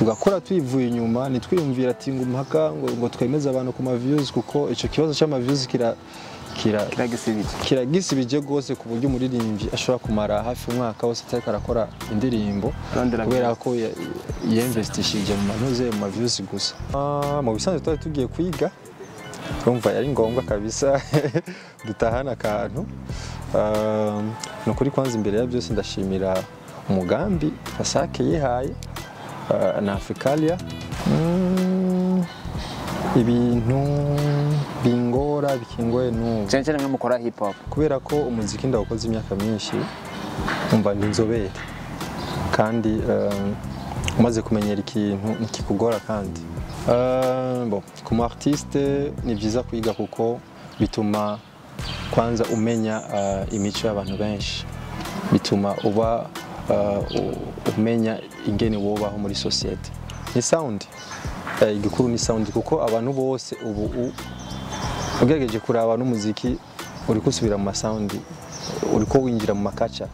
tugakora twivuye inyuma ntitwiyumvira ati ngo mpaka ngo, ngo twemeze abantu ku ma views kuko icyo kibazo cy'ama views kira kira kiragisibije kiragisibije rwose ku buryo umuririmbyi ashobora kumara hafi umwaka wose atariko arakora indirimbo Arondera kubera ko ya- yinvestishije mu manuze mu maviews gusa Ah, mu bisanzwe twari tugiye kwiga urumva yari ngombwa kabisa dutahana akantu Ah, ni ukuri kwanza imbere ya byose ndashimira umugambi fasake yihaye ah, na africalia Mm, ibintu bingora bikingoye n'ubu cyane cyane nk'umukora hip hop kubera ko umuziki ndawukoze imyaka myinshi umva ndi inzobere kandi um, umaze kumenyera ikintu ntikikugora kandi Uh, bon, ku mu artiste ni byiza kwiga kuko bituma kwanza umenya uh, imico y'abantu benshi bituma uba uh, u- umenya ingene wobaho muri sosiyete ni sound Eh, igikuru ni sound kuko abantu bose ubu u- ugerageje kuraba n'umuziki uri kusubira mu masawundi uri ko winjira mu makaca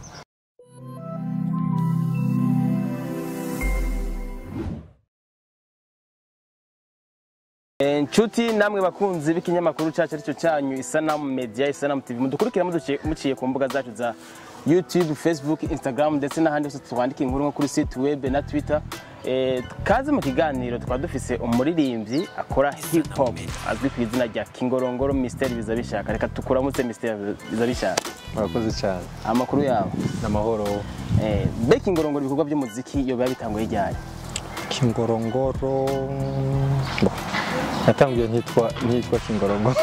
inshuti namwe bakunzi b'ikinyamakuru cyacu aricyo cyanyu isanamu media isanamu tv mudukurikira muduciye- muciye ku mbuga zacu za youtube facebook instagram ndetse n'ahandi hose twandika inkuru nko kuri site web na twitter Eh, kaze mu kiganiro twaba dufise umuririmbyi akora hip hop azwi ku izina rya kingorongoro mysteri biza bishaka reka tukuramutse mysteri biza bishaka murakoze cyane amakuru yawe n'amahoro Eh, mbe kingorongoro ibikorwa by'umuziki iyo biba bitanguye ryari kingorongoro Bon, natangiye ntitwa ntitwa kingorongoro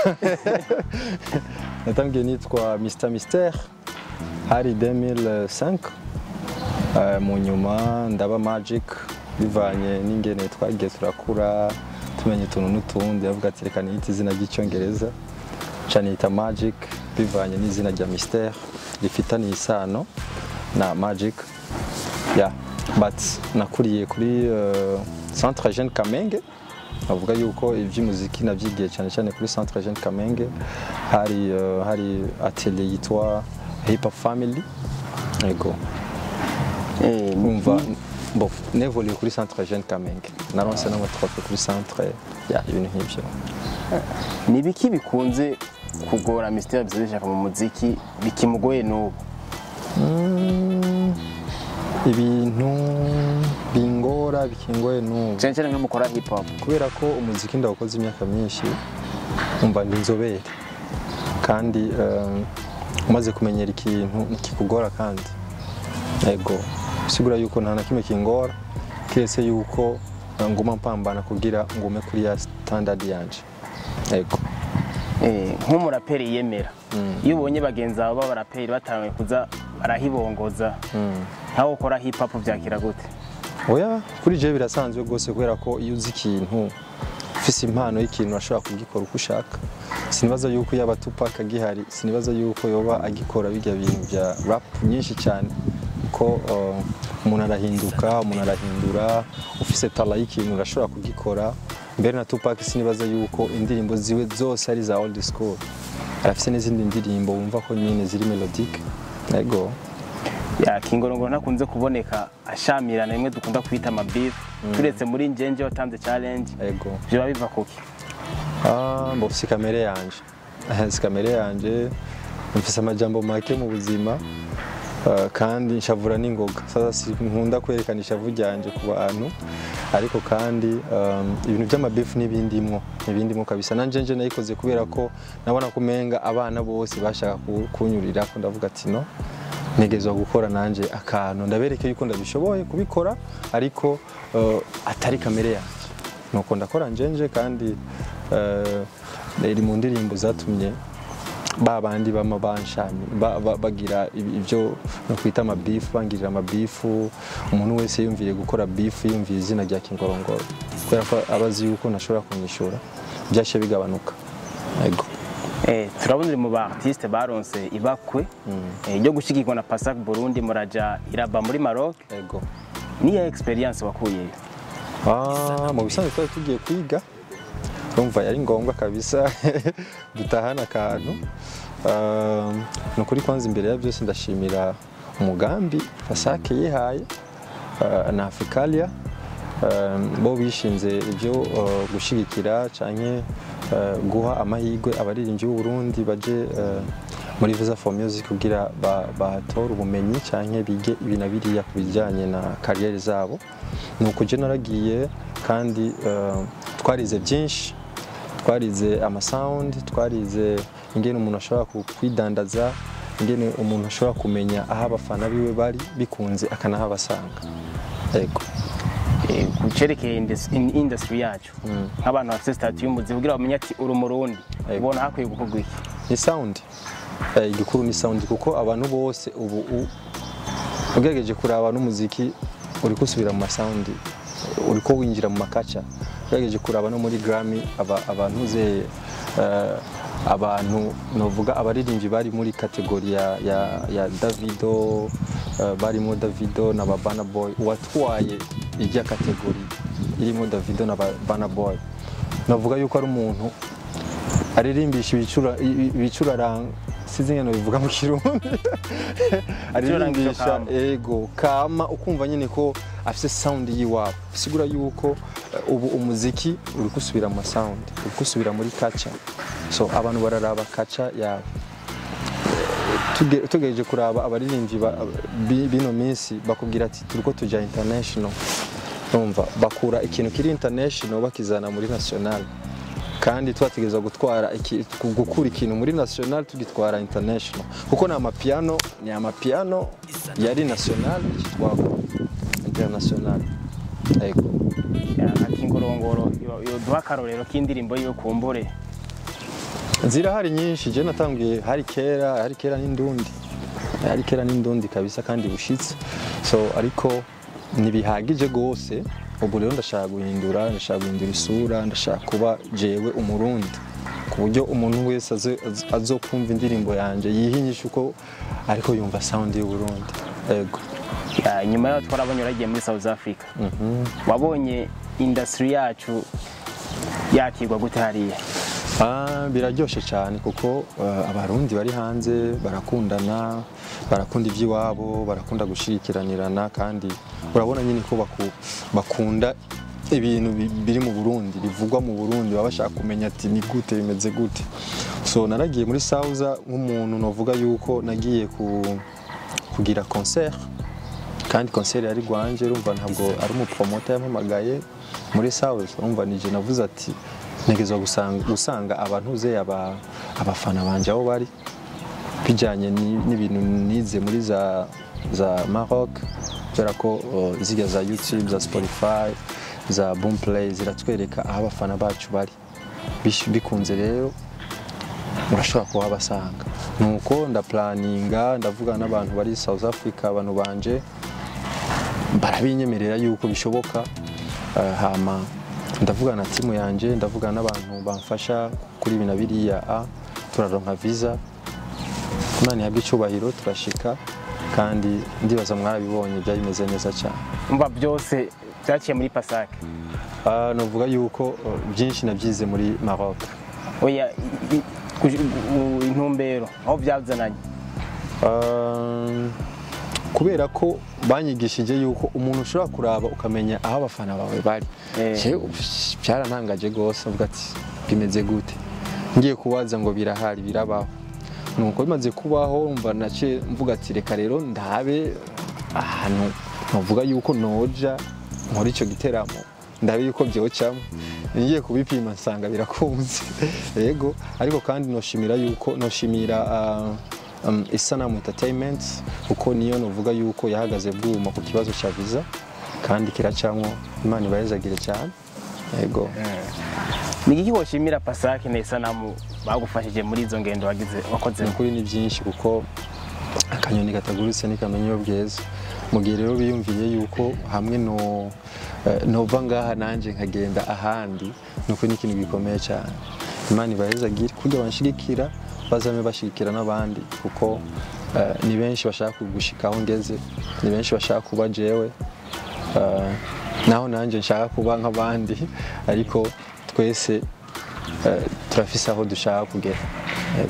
natangiye nitwa mr mister hari 2005 Eh, mu nyuma ndaba magic bivanye n'ingene twagiye turakura tumenya utuntu n'utundi avuga ati reka niyite izina ry'icyongereza ca niyita magic bivanye n'izina rya mister rifitaniye isano na magic yeah. but nakuriye kuri uh, centre jeune kamenge avuga yuko iby'umuziki nabyigiye cyane cyane kuri centre jeune kamenge hari uh, hari atelier yitwa hip hop family yego Eh, umva bon nevoluye kuri centre jeune kamenge naronse n'amatrofe kuri centre ya ibintu nk'ibyo ni ibiki bikunze kugora mysteri biza bishaka mu muziki bikimugoye n'ubu Mm, ibintu bingora bikingoye n'ubu cyane cyane nk'umukora hip hop kubera ko umuziki ndawukoze imyaka myinshi umva ndi inzobere kandi um, umaze kumenyera ikintu ntikikugora kandi yego bisigura yuko nta na kimwe kingora keretse yuko uh, nguma mpambana kugira ngume kuri ya standard yanje yego Eh, nk'umuraperi yiyemera iyo ubonye bagenzi bawe b'abaraperi batanguye kuza barahibongoza nkawe ukora hip hop byakira gute oya kuri je birasanzwe rwose kubera ko iyo uzi ikintu ufise impano y'ikintu urashobora kugikora uko ushaka sinibaza yuko yaba Tupac agihari sinibaza yuko yoba agikora bijya bintu bya rap nyinshi cyane ko uh, umuntu arahinduka umuntu arahindura ufise tala y'ikintu urashobora kugikora mbere na Tupac sinibaza yuko indirimbo ziwe zose ari za old school arafise n'izindi ndirimbo wumva ko nyine ziri melodique yego ya kingorongoro ntakunze kuboneka ashamirana rimwe dukunda kwita amabifu turetse muri njenje watanze challenge yego biba biva kuki Ah, mbo si kamere yanje si kamere yanje mfise amajambo make mu buzima ah, kandi nshavura n'ingoga sasa sinkunda kwerekana ishavu ryanje ku bantu ariko kandi um, ibintu by'amabifu n'ibindimwo ibindimwo kabisa nanje nje nayikoze kubera ko nabona kumenga abana bose bashaka ku- kunyurira ko ndavuga ati no ntegezwa gukora nanje akantu ndabereke yuko ndabishoboye kubikora ariko uh, atari kamere yanjye nuko ndakora njenje kandi uh, iri mu ndirimbo zatumye ba bandi bama banshami ba- ba- bagira ibi- ibyo nokwita amabifu bangirira amabifu umuntu wese yumviye gukora bifu yumviye izina rya kingorongoro kubera ko abazi yuko ntashobora kunyishura byashye bigabanuka yego Eh, turabona uri mu ba artiste baronse ibakwe eh, ryo gushyigikwa na pasak burundi muraja iraba muri maroc yego niya experience wakuyeyo Ah, mu bisanzwe twari tugiye kwiga urumva yari ngombwa kabisa dutahana akantu Ah, ni ukuri kwanza imbere ya byose ndashimira umugambi fasake yihaye ah, na africalia eh, bo bishinze ibyo eh, gushigikira canke eh, guha amahirwe abaririmbyi b'u Burundi baje eh, muri Visa for Music kugira ba- bahatore ubumenyi canke bige ibi na biriya ku bijyanye na kariyeri zabo nuko je naragiye kandi eh, twarize byinshi twarize amasound twarize ingene umuntu ashobora ku- kwidandaza ingene umuntu ashobora kumenya aho abafana biwe bari bikunze akanahabasanga yego Eh, ku cerekeye indus- in- industry yacu nk'abantu bafite stati y'umuzi kugira bamenye ati uri umurundi Yego. ubona hakwiye gukorwa iki ni sound Eh, igikuru ni sound kuko abantu bose ubu u- ugerageje kuraba n'umuziki uri gusubira mu masound uri ko winjira mu makaca ugerageje kuraba no muri Grammy aba- abantu ze eh, abantu novuga abaririmbyi bari muri kategori ya, ya, ya Davido eh, barimo Davido na Babana Boy uwatwaye ijya kategori irimo Davido na Babana Boy navuga yuko ari umuntu aririmbisha ibicura i- ibicuraranga sinzi ngene bivuga mu kirundi aririmbisha kama. ego kama ukumva nyine ko afise sound yiwabo bisigura yuko eh, ubu umuziki uri gusubira mu ma sound uri gusubira muri kaca so abantu bararaba kaca yabo Tuge- tugereje kuraba abaririmbyi ba- bi- bino minsi bakubwira ati turiko tuja international umva bakura ikintu kiri international bakizana muri national kandi twategereza gutwara iki- gukura ikintu muri national tugitwara international kuko ni amapiano ni amapiano yari national ikitwagwa international yego Ya, ati ngorongoro yo- yoduha akarorero k'indirimbo yiwe kumbure zirahari nyinshi je natangiye hari kera hari kera n'indundi hari kera n'indundi kabisa kandi bushitse so ariko ntibihagije gose ubu rero ndashaka guhindura ndashaka guhindura isura ndashaka kuba jewe umurundi ku buryo umuntu wese aze- az- azokumva indirimbo yanje yihinyisha uko ariko yumva sound y'uburundi yego Ya, nyuma yaho twarabonye waragiye muri south africa wabonye industry yacu yakirwa gute hariya Ah, biraryoshe cyane kuko eh, abarundi bari hanze barakundana barakunda iby'iwabo barakunda gushyikiranirana kandi urabona nyine ko baku- bakunda ibintu bi- biri mu burundi bivugwa mu burundi baba bashaka kumenya ati ni gute bimeze gute so naragiye muri sauza nk'umuntu navuga yuko nagiye ku- kugira concert kandi concert yari rwanje urumva ntabwo ari umupromota yampamagaye muri South urumva nije navuze ati ntegezwa gusanga, gusanga abantu ze aba, abafana banje aho bari bijyanye ni- n'ibintu nize muri za, za Maroc kubera ko uh, zirya za YouTube za Spotify za Boomplay ziratwereka aho abafana bacu bari Bish- bikunze rero urashobora kuhabasanga nuko ndapulaninga ndavugana n'abantu bari South Africa abantu banje barabinyemerera yuko bishoboka Eh, hama ndavugana na timu yanje ndavugana n'abantu bamfasha kuri ibi na biriya a turaronka visa imana ihabwe icyubahiro turashika kandi ndibaza mwarabibonye byari bimeze neza cyane umva byose byaciye muri pasake Ah, novuga yuko eh, byinshi nabyize muri Maroc oya i- i- kuj- u- intumbero aho byazananye Um, kubera ko banyigishije yuko umuntu ushobora kuraba ukamenya aho abafana bawe bari Eh. Je, byarantangaje rwose avuga ati bimeze gute ngiye kubaza ngo birahari birabaho nuko bimaze kubaho umva naciye mvuga ati reka rero ndabe ahantu navuga yuko noja nkora icyo giteramo ndabe yuko byocamo ngiye kubipima nsanga birakunze yego ariko kandi noshimira yuko noshimira ah, um, Isanamu Entertainment kuko niyo novuga yuko yahagaze bwuma ku kibazo cya visa kandi kiracamwo Imana ibayezagire cyane yego ni iki woshimira pasake na isanamu bagufashije muri izo ngendo wagize wakozemo ukuri ni byinshi kuko akanyoni katagurutse ntikamenya iyo bweze mu gihe rero biyumviye yuko hamwe no eh, nova ngaha nanjye nkagenda ahandi ni ukuri ni ikintu gikomeye cyane imana ibayezagire kugira banshigikira bazame bashigikira n'abandi kuko eh, ni benshi bashaka kugushika aho ngeze ni benshi bashaka kuba jewe eh, naho nanjye nshaka kuba nk'abandi ariko twese eh, turafise aho dushaka kugera Yego.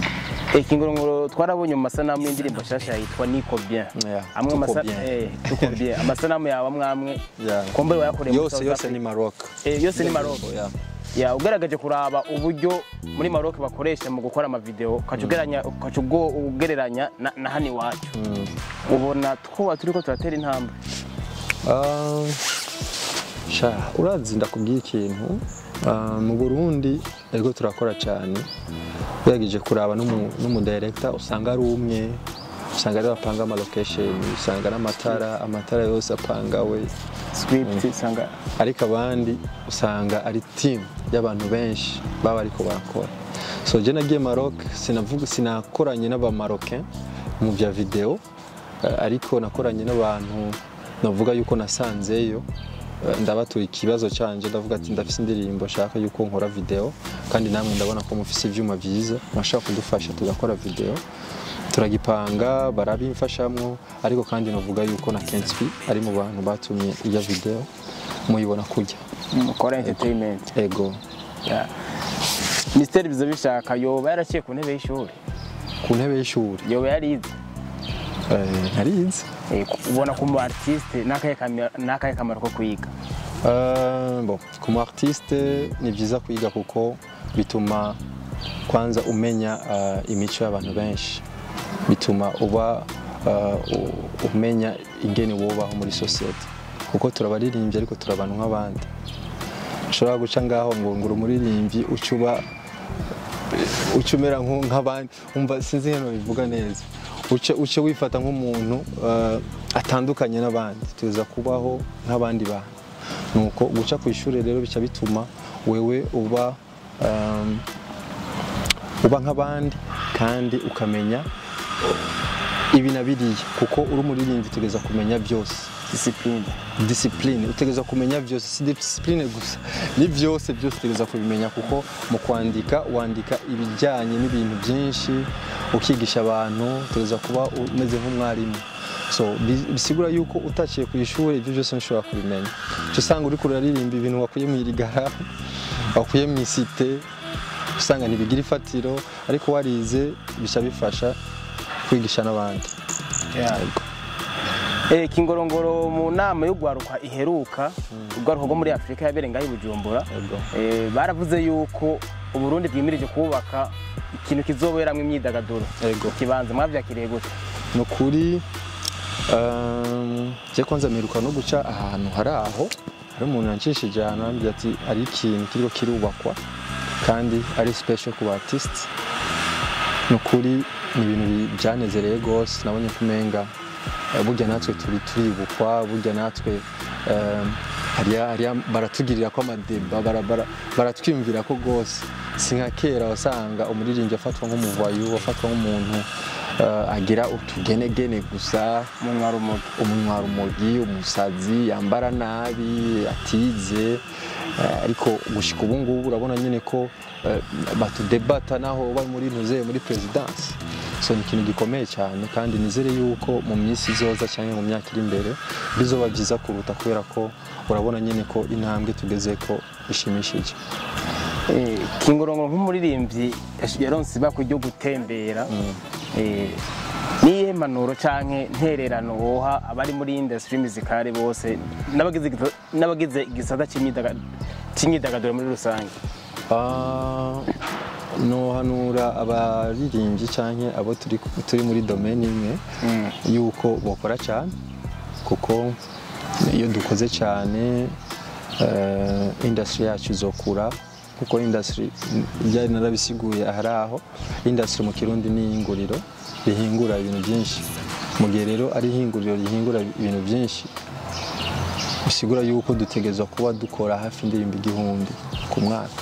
ikingorongoro twarabonye mu masanamu y'indirimbo nshasha yitwa niko bien Yeah, amwe Tuko amasa- Bien. eh, tuko bien amasanamu yawe amwe amwe Yeah. kumbe wayakoreye muri yose South yose Africa. ni Maroc Eh, yose ni Maroc Yeah. ya ugaragaje kuraba uburyo muri Maroc bakoresha mu gukora amavideo ukaca ugereranya ukaca ubwo ugereranya na, na hano iwacu ubona twoba turiko turatera intambwe Ah, sha urazi ndakubwiye ikintu Ah, mu burundi ariko turakora cyane ugerageje kuraba n'umu- n'umudirector usanga ari umwe usanga ari bapanga amalocation usanga ari amatara amatara yose apangawe script usanga ariko abandi usanga ari team y'abantu benshi baba ariko barakora so je nagiye Maroc sinavuga sinakoranye n'abamarocain mu bya video eh, ariko nakoranye n'abantu navuga yuko nasanzeyo eh, ndabatura ikibazo canje ndavuga ati ndafise indirimbo nshaka yuko nkora video kandi namwe ndabona ko mufise ivyuma vyiza mwashaka kudufasha tugakora video turagipanga barabimfashamwo ariko kandi navuga yuko na Kenspi ari mu bantu batumye iyo video muyibona kujya mukora entertainment ego ya Mystère biza bishaka yoba yaraciye ku ntebe y'ishuri ku ntebe y'ishuri yoba yarize eh, narize Eh, ubona ko mu artiste n'akahe kami- n'akahe kamaro ko kwiga Uh, bon, ku mu artiste ni byiza kwiga kuko bituma kwanza umenya uh, imico y'abantu benshi bituma uba uh, u- umenya ingene wubaho muri sosiyete kuko turabaririmbyi ariko turi abantu nk'abandi ushobora guca ngaho ngo ngura umuririmbyi uca uba uca umera nku- nk'abandi umva sinzi nkeno bivuga neza uce uce wifata nk'umuntu uh, atandukanye n'abandi tuza kubaho nk'abandi bantu nuko guca ku ishuri rero bica bituma wewe uba um, uba nk'abandi kandi ukamenya ibi na biriya kuko uri umuririmbyi utegereza kumenya byose discipline discipline utegereza kumenya byose si discipline gusa ni byose byose utegereza kubimenya kuko mu kwandika wandika ibijyanye n'ibintu byinshi ukigisha abantu utegereza kuba umeze nk'umwarimu so bi- bisigura yuko utaciye ku ishuri ibyo byose ntushobora kubimenya uca usanga uri kuraririmba ibintu wakuye mu irigara wakuye mu isite usanga ntibigira ifatiro ariko warize bica bifasha kwigisha n'abandi Yego. Eh, Kingorongoro mu nama y'urwaruka iheruka urwaruka rwo muri Afurika yabereye ngaho i Bujumbura Yego. eh, baravuze yuko Uburundi bwimirije kubaka ikintu kizoberamwo imyidagaduro Yego. ikibanza mwavyakiriye gute ni ukuri um, je kwanza mperuka no guca ahantu hari aho hari umuntu yanshishije ahantu arambwira ati ari ikintu kiriko kirubakwa kandi ari special ku artist ni ukuri ni ibintu bi- byanezereye rwose nabonye ko umenga eh, burya natwe turi turibukwa burya natwe um, hariya hariya baratugirira ko amadeba bara- bara- baratwiyumvira ko rwose si nka kera wasanga umuririmbyi afatwa nk'umuvayu afatwa nk'umuntu eh, agira utugenegene gusa umunwa rumogi umunwa rumogi umusazi yambara nabi atize eh, ariko gushika ubu ngubu urabona nyine ko eh, batudebata naho bari muri ntuze muri perezidansi so ni ikintu gikomeye cyane kandi nizere yuko mu minsi izoza cyangwa mu myaka iri imbere bizoba byiza kuruta kubera ko urabona nyine ko intambwe tugeze ko ishimishije Eh, Kingorongoro nk'umuririmbyi yash- yaronse ibakwe ryo gutembera Eh, niyihe mpanuro canke ntererano woha abari muri industry musicale bose n'abagize igisa- n'abagize igisata c'imyidaga- c'imyidagaduro muri rusange Ah, nohanura abaririmbyi cyangwa abo turi, turi muri domaine imwe yuko bakora cyane kuko iyo dukoze cyane eh, industry yacu izokura kuko industry byari narabisiguye ahari aho industry mu kirundi ni ihinguriro rihingura ibintu byinshi mu gihe rero ari ihinguriro rihingura ibintu byinshi bisigura yuko dutegerezwa kuba dukora hafi indirimbo igihumbi ku mwaka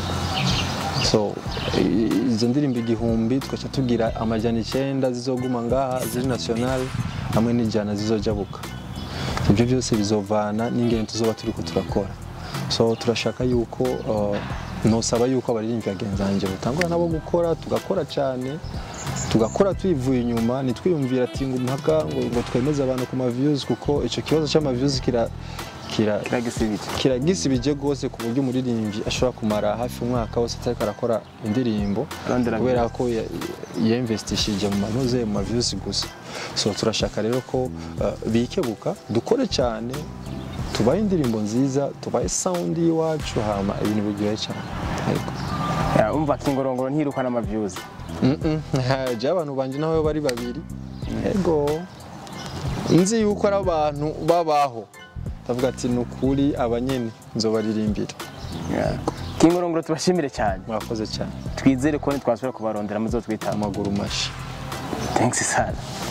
so i- izo ndirimbo igihumbi tugaca tugira amajana icyenda zizoguma ngaha ziri national hamwe n'ijana zizojabuka ibyo byose bizovana n'ingene tuzoba turi ko turakora so turashaka yuko uh, nosaba yuko abaririmbyi bagenzi banjye batangura nabo gukora tugakora cyane tugakora tuyivuye inyuma ntitwiyumvira ati ngo mpaka ngo, ngo twemeze abantu ku ma views kuko icyo kibazo cy'ama views kira kira kiragisibije kiragisibije rwose ku buryo umuririmbyi ashobora kumara hafi umwaka wose atariko arakora indirimbo Arondera kubera ko ya- yinvestishije mu manoze mu mavyusi gusa so turashaka rero ko uh, bikebuka dukore cyane tubahe indirimbo nziza tubahe sound y'iwacu hama ibintu biryohe cyane ariko Ya, umva kingorongoro ntirukana amavyuzi je abantu banje nawe bari babiri ego nzi yuko ari abantu babaho ndavuga ati ni ukuri abanyene nzobaririmbira Ya. kingorongoro tubashimire cyane mwakoze cyane twizere ko nitwasubira kubarondera muzotwitaba amaguru mashi thanks sana